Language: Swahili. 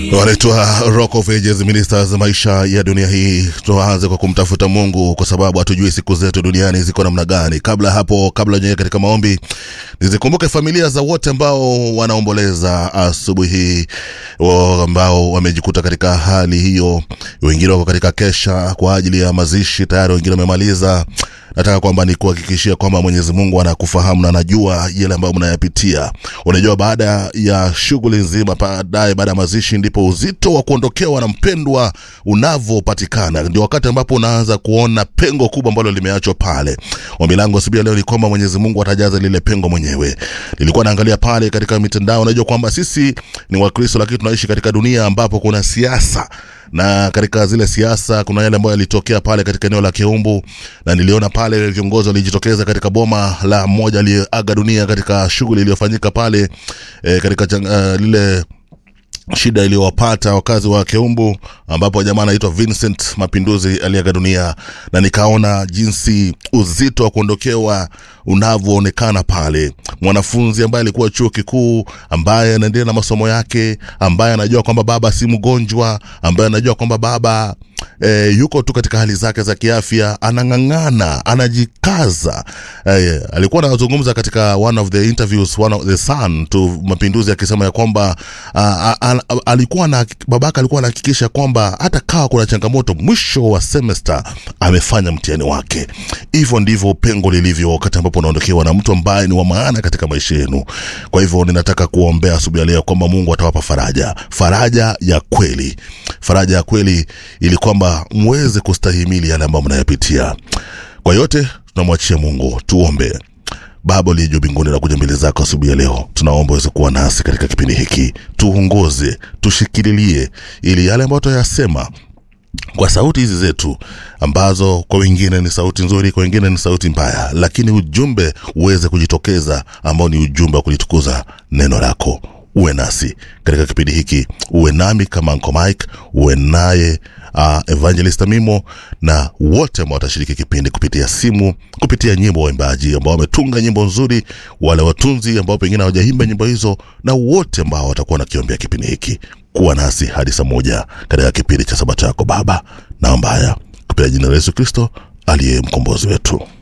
wanaitwa Rock of Ages Ministers. Maisha ya dunia hii tuanze kwa kumtafuta Mungu, kwa sababu hatujui siku zetu duniani ziko namna gani. Kabla hapo, kabla nyewe katika maombi, nizikumbuke familia za wote ambao wanaomboleza asubuhi hii, wa- ambao wamejikuta katika hali hiyo. Wengine wako katika kesha kwa ajili ya mazishi tayari, wengine wamemaliza nataka kwamba ni kuhakikishia kwamba Mwenyezi Mungu anakufahamu na anajua yale ambayo mnayapitia. Unajua, baada ya shughuli nzima, baadaye baada ya mazishi, ndipo uzito wa kuondokewa na mpendwa unavyopatikana. Ndio wakati ambapo unaanza kuona pengo kubwa ambalo limeachwa pale. Ombi langu asubuhi ya leo ni kwamba Mwenyezi Mungu atajaza lile pengo mwenyewe. Nilikuwa naangalia pale katika mitandao, unajua kwamba sisi ni Wakristo, lakini tunaishi katika dunia ambapo kuna siasa na katika zile siasa kuna yale ambayo yalitokea pale katika eneo la Keumbu, na niliona pale viongozi walijitokeza katika boma la mmoja aliyeaga dunia katika shughuli iliyofanyika pale e, katika chang, uh, lile shida iliyowapata wakazi wa Keumbu ambapo jamaa anaitwa Vincent Mapinduzi aliaga dunia, na nikaona jinsi uzito wa kuondokewa unavyoonekana pale. Mwanafunzi ambaye alikuwa chuo kikuu, ambaye anaendelea na masomo yake, ambaye anajua kwamba baba si mgonjwa, ambaye anajua kwamba baba e, yuko tu katika hali zake za kiafya, anang'ang'ana, anajikaza. E, alikuwa anazungumza katika one of the interviews, one of the Sun to Mapinduzi akisema ya kwamba a, a, a, alikuwa na babaka alikuwa anahakikisha kwamba hata kawa kuna changamoto, mwisho wa semester amefanya mtihani wake. Hivyo ndivyo pengo lilivyo wakati ambapo unaondokewa na mtu ambaye ni wa maana katika maisha yenu. Kwa hivyo ninataka kuombea asubuhi ya leo kwamba Mungu atawapa faraja, faraja ya kweli, faraja ya kweli, ili kwamba mweze kustahimili yale ambayo mnayapitia. Kwa yote tunamwachia Mungu. Tuombe. Baba uliye juu mbinguni, nakuja mbele zako asubuhi ya leo, tunaomba uweze kuwa nasi katika kipindi hiki, tuongoze, tushikililie, ili yale ambayo tunayasema kwa sauti hizi zetu ambazo kwa wengine ni sauti nzuri, kwa wengine ni sauti mbaya, lakini ujumbe uweze kujitokeza ambao ni ujumbe wa kulitukuza neno lako. Uwe nasi katika kipindi hiki, uwe nami kama Uncle Mike, uwe naye uh, Evangelista Mimo na wote ambao watashiriki kipindi kupitia simu, kupitia nyimbo, waimbaji ambao wametunga nyimbo nzuri, wale watunzi ambao pengine hawajaimba nyimbo hizo, na wote ambao watakuwa nakiombea kipindi hiki. Kuwa nasi hadi saa moja katika kipindi cha Sabato yako Baba. Naomba haya kupitia jina la Yesu Kristo aliye mkombozi wetu.